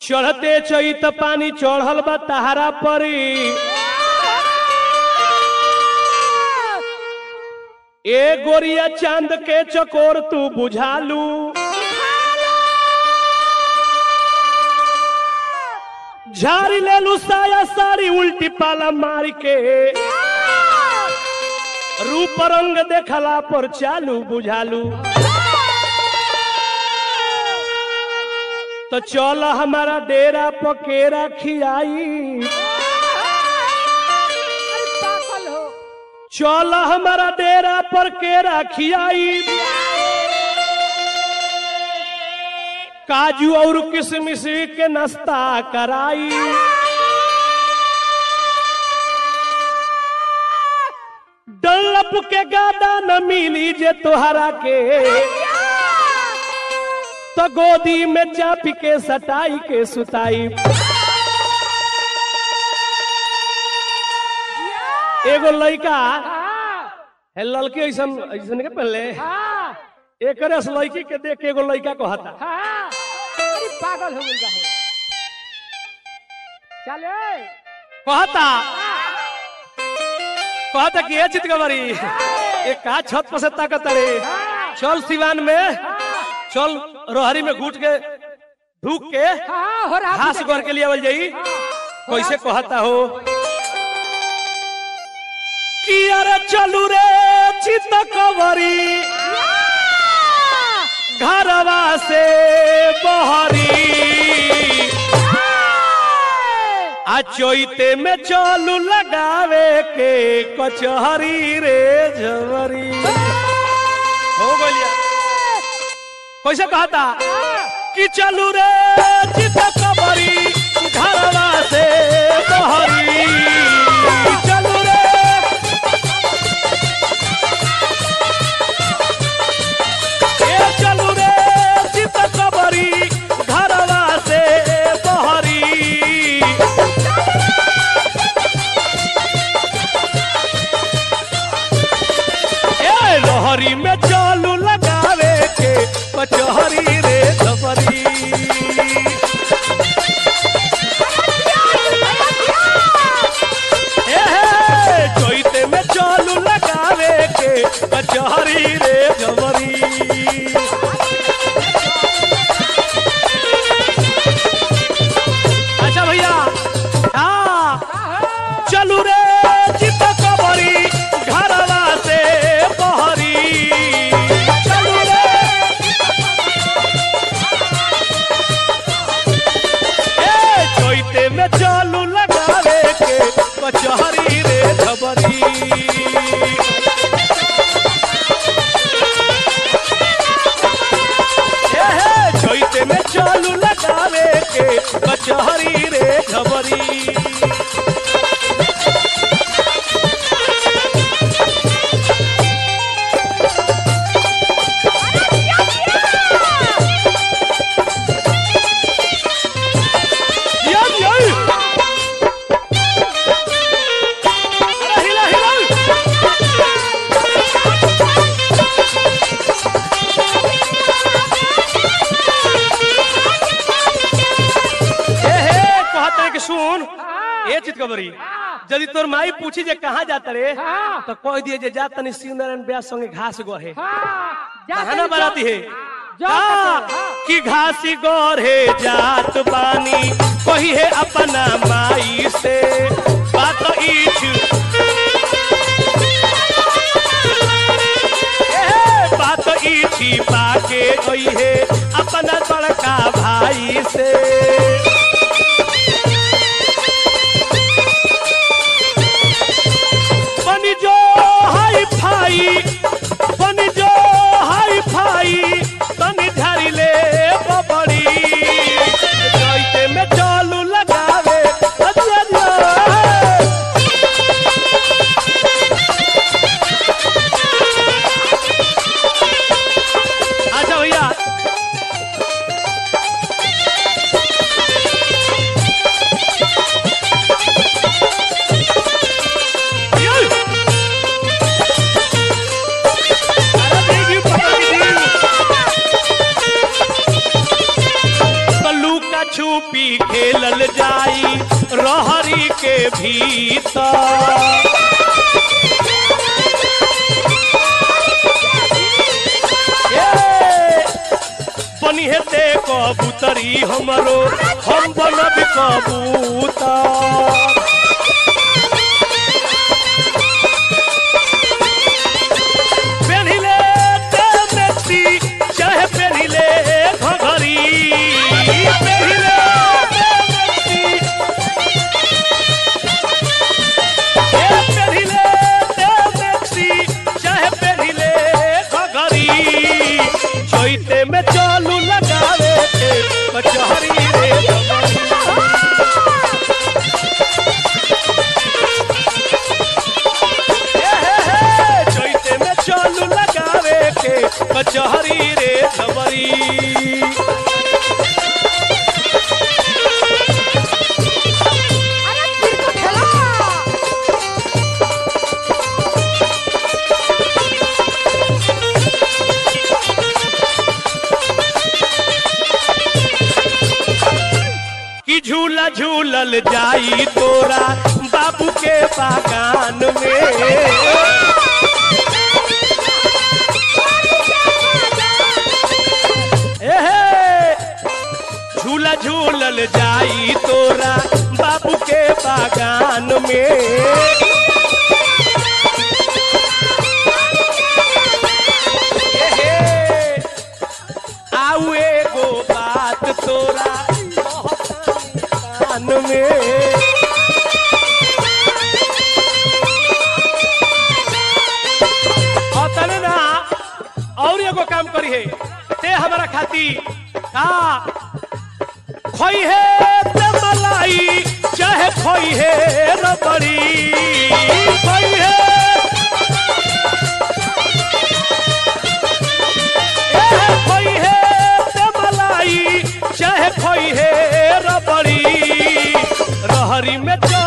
चढ़ते चैत पानी चढ़ल बा तहारा परी ए गोरिया चांद के चकोर तू बुझालू झाड़ी ले लू साया साड़ी उल्टी पाला मार के रूप रंग देखला पर चालू बुझालू तो चल हमारा डेरा पकेरा खियाई पागल हो चल हमारा डेरा पर केरा खियाई काजू और किशमिश के नाश्ता कराई डल्लप के गादा न मिली जे तोहरा के तो गोदी में चाप के सटाई के सुताई एगो लड़का हाँ है लड़के ऐसन ऐसन के पहले हाँ एक रस लड़की के देख के एगो लड़का को हता हाँ अरे पागल हो गई बा हो। चले कहता कहता कि ए चितकबरी एक का छत पर से ताकत रे हाँ चल सिवान में चल रोहरी में घुट के ढूक के हाँ हो रहा घास घर के लिए आवल जाई कैसे कहता हो कि अरे चलू रे चितकबरी घरवा से बहरी आ चोइते में चलू लगावे के कचहरी रे झवरी हो गलिया कैसे कहता कि चलू रे चित कबरी घरवा से बहरी चलू रे ए चलू रे चित कबरी घरवा से बहरी ए लोहरी में चालू लगावे के कचहरी रे खबरी ए हे चोइते में चालू लगावे के कचहरी रे खबरी अच्छा भैया हाँ चलू रे चित कबरी घरवा से बहरी चलू रे ए चोइते में चालू लगावे के कचहरी रे खबरी ए हे चोइते में चालू लगावे के कचहरी रे खबरी Yan, yan! Aray, hila, hila! ए हे कहत रहे कि सुन ए चितकबरी यदि तोर माई पूछी जे कहाँ जाता रे हाँ। तो कह दिए जे जा तनी शिव नारायण ब्यास संगे घास गोहे हाँ जा बहाना तनी बनाती है जा का? तनी, हाँ। कि घासी गोरे जात बानी कही है अपना माई से बात इच ए, बात इची पाके गई है अपना बड़का भाई से बनी जो हाई फाई बनी जो हाई फाई तनी झारी ले बबड़ी जैते में चालू लगावे अच्छा अच्छा। अच्छा भैया खेलल जाई रहरी के भीतर ए, बनी हेते कबूतरी हमरो हम बनब कबूतर पेन्हिले ते मेक्सी चाहे पेन्हिले घघरी पेन्हिले ते मेक्सी ए पेन्हिले ते मेक्सी चाहे पेन्हिले घघरी चैते में चालू लगावे के कचहरी रे घघरी। चैते में चालू लगावे के कचहरी रे खबरी अरे फिर तो खेला कि झूला झूलल जाई तोरा बाबू के बागान में एहे, झूला झूलल जाई तोरा बाबू के बागान में एहे, आऊ एगो बात तोरा कान में और तने ना और एगो काम करी है ते हमारा खाती का खोई है ते मलाई चाहे खोई है रबड़ी खोई है ए, खोई है ते मलाई चाहे खोई है रबड़ी रहरी में चल